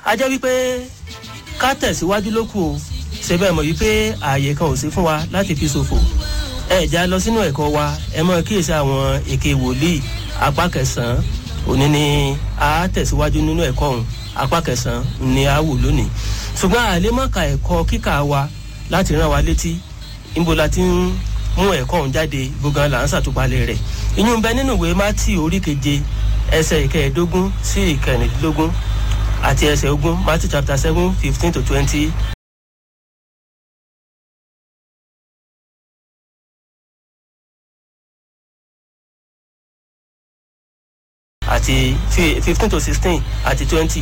a jẹ́ wípé ká tẹ̀síwájú ló kù o ṣe bẹ́ẹ̀ mọ̀ wípé ààyè kan ò sí fún wa láti fi ṣòfò ẹ já lọ sínú ẹ̀kọ́ wa ẹ mọ̀ kíyèsí àwọn èké wòlíì apá kẹsàn-án òní ni a tẹ̀síwájú nínú ẹ̀kọ́ ọ̀hún apá kẹsàn-án ni a wò lónìí ṣùgbọ́n àlémọ̀ka ẹ̀kọ́ kíkà wa láti rán wa létí níbo la ti ń mú ẹ̀kọ́ ọ̀hún jáde gbogbo là ń ṣàtúpalẹ̀ rẹ̀ ìyún bẹ nínú ìwé mátì orí keje ẹsẹ̀ ìkẹẹ̀ẹ́dógún sí ìkẹrìndínlógún àti ẹsẹ̀ ogún matthew chapter seven fifteen to twenty. àti fifteen to sixteen àti twenty.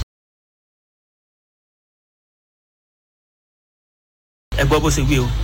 ẹ gbọ́ bó ṣe wí o.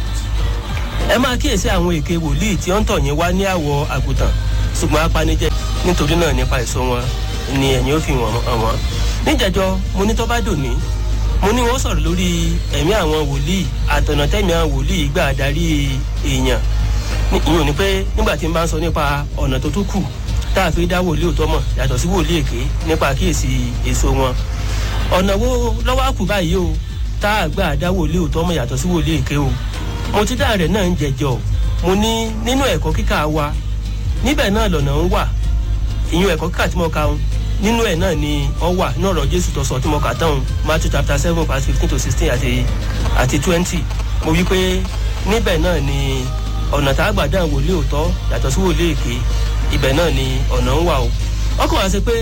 ẹ máa kíyèsí àwọn èké wòlíì tí ó ń tọ̀ yín wá ní àwọ̀ àgùntàn ṣùgbọ́n apanijẹ́ nítorí náà nípa èso wọn ni ẹ̀yin ó fi hàn wọ́n. níjẹ̀jọ́ mo ní tó bá dòní mo ní wọ́n sọ̀rọ̀ lórí ẹ̀mí àwọn wòlíì àtọ̀nà tẹ̀mí àwọn wòlíì gbà darí èèyàn ìyẹn ò ní pé nígbà tí n bá ń sọ nípa ọ̀nà tó tún kù tá a fi dá wòlíì òótọ́ mọ̀ yàtọ̀ sí wòlíì èké nípa kíyèsí èso wọn ọ̀nà wo lọ́wọ́ àkù báyìí o tá a gbà dá wòlíì òótọ́ mọ̀ yàtọ̀ sí wòlíì èké o mo ti dá rẹ̀ náà ń jẹjọ mo ní nínú ẹ̀kọ́ kíkà wa níbẹ̀ náà lọ̀nà ń wà ìyún ẹ̀kọ́ kíkà tí mo ka ń nínú ẹ̀ náà ni ọ wà ní ọ̀rọ̀ jésù tó sọ tí mo kà tán matthew chapter seven verse fifteen to sixteen àti àti twenty mo wí pé níbẹ̀ náà ni ọ̀nà tá a gbà dá wòlíì òótọ́ yàtọ̀ sí wòlíì èké ibẹ̀ náà ni ọ̀nà ń wà o ọkọ̀ wá sí pé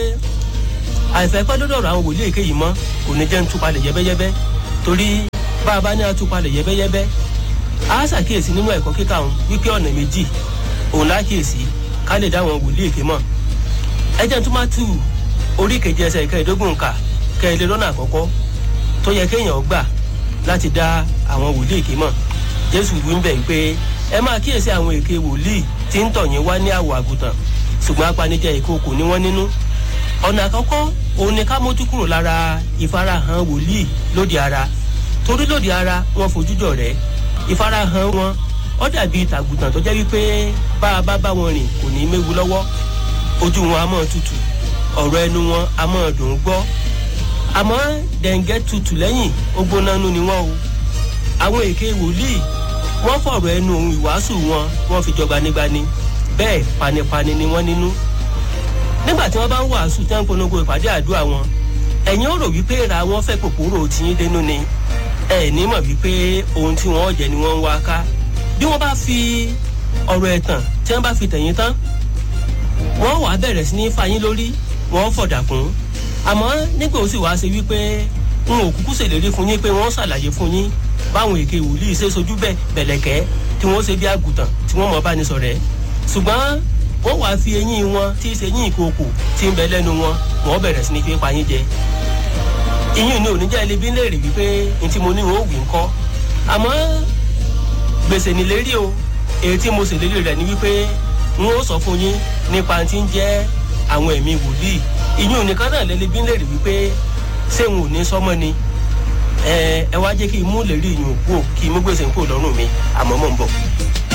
àìfẹ́ pẹ́ lọ́dọ̀ àwọn wòlíì èké yìí mọ́ kò ní jẹ́ ń túpalẹ̀ yẹ́bẹ́yẹ́bẹ́ torí bá a bá ní atúpalẹ̀ yẹ́bẹ́yẹ́bẹ́ a ṣàkíyèsí nínú ẹ̀kọ́ kíkà òun wípé ọ̀nà méjì òun lákíyèsí ká lè dá àwọn wòlíì èké mọ̀ ẹ jẹ́ tó má tù orí kejì ẹsẹ̀ ìkẹẹ̀ẹ́dógún kà kẹ́ẹ̀lẹ́ lọ́nà àkọ́kọ́ tó yẹ kéèyàn gbà láti dá àwọn wòlíì èké mọ̀ jésù wí ń bẹ̀ wípé ẹ máa kíyèsí àwọn èké wòlíì tí ń tọ̀ yín wá ní àwọ̀ àgùntàn ṣùgbọ́n apanijẹ́ ìkookò ni wọ́n nínú. ọ̀nà àkọ́kọ́ òun ni ká mójú kúrò lára ìfarahàn wòlíì lóde ara torí lóde ara wọn fojújọ rẹ̀ ìfarahàn wọn ó dàbí tàgùtàn tó jẹ́ wípé bá a bá bá wọn rìn kò ní méwu lọ́wọ́ ojú wọn a mọ̀ tutù ọ̀rọ̀ ẹnu wọn a mọ̀ dùn gbọ́ àmọ́ dẹ̀ǹgẹ́ tutù lẹ́yìn ó gbóná nú ni wọ́n o àwọn èké wòlíì wọ́n fọ̀rọ̀ ẹnu ohun ìwàásù wọn wọ́n fi jọba nígbani bẹ́ẹ̀ panipani ni wọ́n nínú. nígbà tí wọ́n bá ń wàásù tí wọ́n ń polongo ìpàdé àdúrà wọn ẹ̀yin ó rò wípé ra wọn fẹ́ kòkòrò tiyín dénú ni ẹ̀ ní mọ̀ wípé ohun tí wọ́n jẹ ni wọ́n ń wá ká bí wọ́n bá fi ọ̀rọ̀ ẹ̀tàn tí wọ́n bá fi tẹ̀yìn tán wọ́n wàá bẹ̀rẹ̀ sí ní fayín lórí wọ́n fọ̀dà kún àmọ́ nígbà ó sì wá ṣe wípé n ò kúkú ṣèlérí fún yín pé wọ́n ṣàlàyé fún yín báwọn èké wòlíì ṣe sojú bẹ́ẹ̀ bẹ̀lẹ̀kẹ́ tí wọ́n ṣe bí àgùntàn tí wọ́n mọ̀ bá ní sọ̀rẹ́ ṣùgbọ́n wọ́n wàá fi eyín wọn tí í ṣe yín ìkookò tí ń bẹ lẹ́nu wọn wọ́n bẹ̀rẹ̀ sí ní fi pa yín jẹ. ìyún ni oníjà ilé bí ń léèrè wípé n tí mo ní òwì ń kọ́ àmọ́ gbèsè nílérí o èyí tí mo ṣèlérí rẹ̀ ni wípé n ó sọ fún yín nípa tí ń jẹ́ àwọn ẹ̀mí wòlíì ìyún nìkan náà lẹ́lẹ́ bí ń léèrè wípé ṣé n ò ní sọ́mọ́ ni ẹ ẹ wá jẹ́ kí n mú lè rí ìyún kú kí n mú gbèsè kú lọ́rùn mi àmọ́ mò ń bọ̀.